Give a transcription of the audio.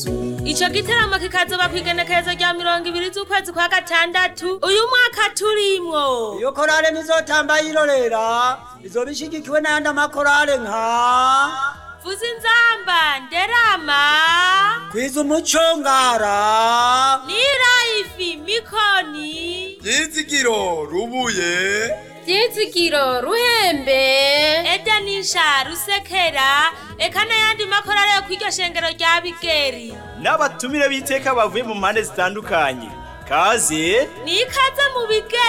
ico giteramo kikazoba kw'igenekerezo rya mirongo ibiri z'ukwezi kwa gatandatu uyu mwaka turimwo iyo korale nizotamba yirorera izoba ishigikiwe n'ayandi amakorale nka vuza inzamba nderama kwiza umuco ngara nirayifi mikoni Ryizigiro rubuye Ryizigiro ruhembe edanisha rusekera eka n'ayandi makorale yo kw'iryo shengero rya bigeri n'abatumire b'iteka bavuye mu mpande zitandukanye kaze ni ikaze mu bigeri